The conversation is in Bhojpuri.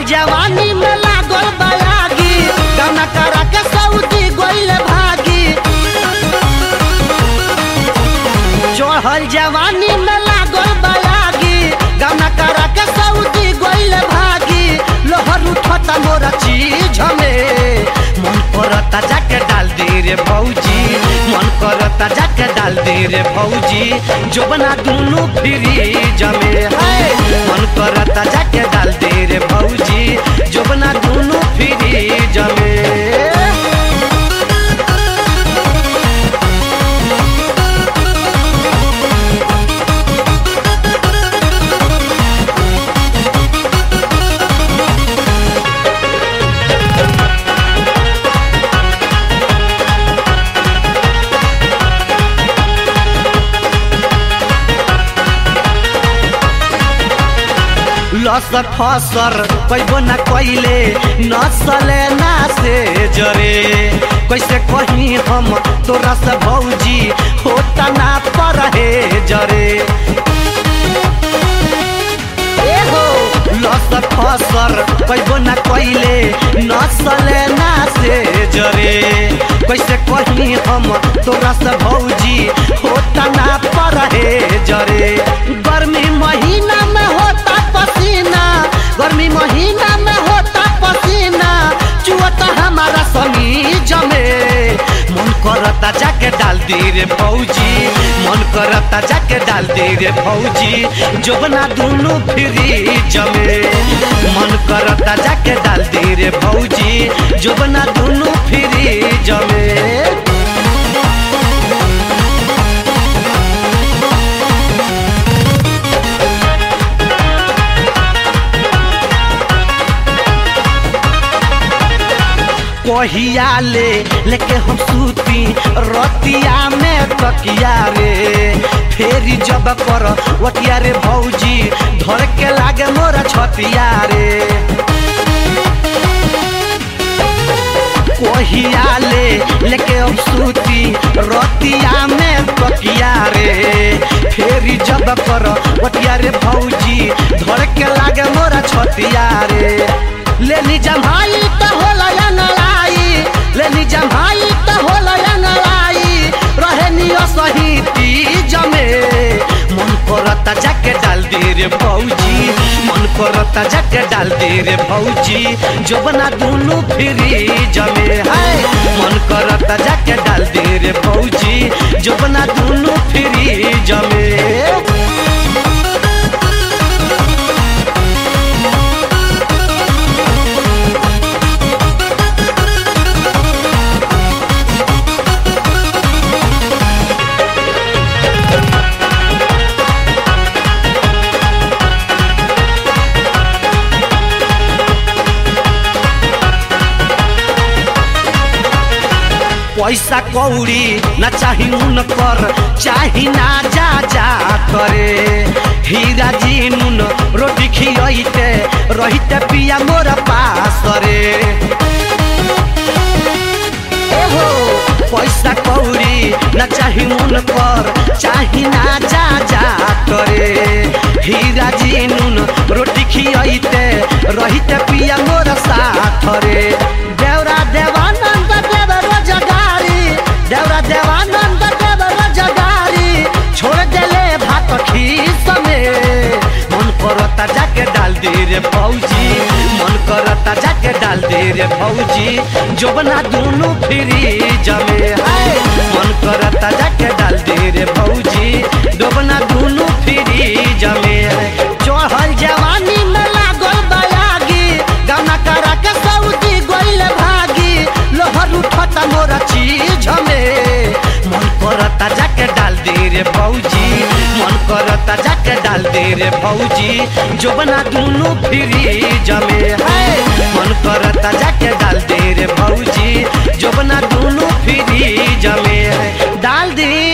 जवानी में लागल बयागी गाना करा के सऊदी गोइल भागी चढ़ल जवानी में लागल बयागी गाना करा के सऊदी गोइल भागी लोहर उठता मोरा चीज में मन करता जाके डाल दे रे भौजी मन करता जाके डाल दे रे भौजी जोबना दुनू फ्रीज में है मन करता जाके डाल दे रे भौजी जोबना दुनू फ्रीज में लसर फसर कैबो न कैले नसले ना से जरे कैसे कही हम तोरा से भौजी होता ना पर हे जरे ए हो लसर फसर कैबो न कैले नसले ना से जरे कैसे कही हम तोरा से भौजी होता ना पर हे जरे गर्मी महीना में होता पसीना गर्मी महीना में होता पसीना चुअता हमारा समीज में मन करता जाके डाल दे रे भौजी मन करता जाके डाल दे रे भौजी जोबना दुनू फ्रीज में मन करता जाके डाल दे रे भौजी जोबना दुनू फ्रीज में कहिया ले लेके हम सूती रतिया में तकिया रे फेरी जब कर वटिया रे भौजी धर के लागे मोरा छतिया रे कहिया ले लेके हम सूती रतिया में तकिया रे फेरी जब कर वटिया रे भौजी धर के लागे मोरा छतिया रे लेनी जमाई त होला अंगड़ाई लेनी जमाई त होला अंगड़ाई रहे नियो सही तीज में मन करता जाके डाल दे रे भौजी मन करता जाके डाल दे रे भौजी जोबना दुनू फ्रीज में है मन करता जाके डाल दे रे भौजी जोबना दुनू फ्रीज में पैसा कौड़ी न चाही उनकर चाही ना जा जा करे हीरा जी नुन रोटी खियते रहिते पिया मोर पास रे एहो पैसा कौड़ी न चाही उनकर चाही ना जा जा करे हीरा जी नुन रोटी खियते रहिते पिया मोर साथ रे देवरा देवानंद देव रोजगारी देवरा देवानंद देव रोजगारी छोड़ देले भात खीस में मन करता जाके डाल दे रे फौजी मन करता जाके डाल दे रे फौजी जोबना दोनों फ्रीज में है मन करता जाके डाल दे रे फौजी जोबना दोनों फ्रीज में है चढ़ल जवानी में लागल बयागी गाना करा के सऊदी गोइल भागी लोहर उठता मोरा चीज में मन करता जाके डाल दे रे भौजी मन करता जाके डाल दे रे भौजी जोबना दोनों फ्रीज में है मन करता जाके डाल दे रे भौजी जोबना दोनों फ्रीज में है डाल दे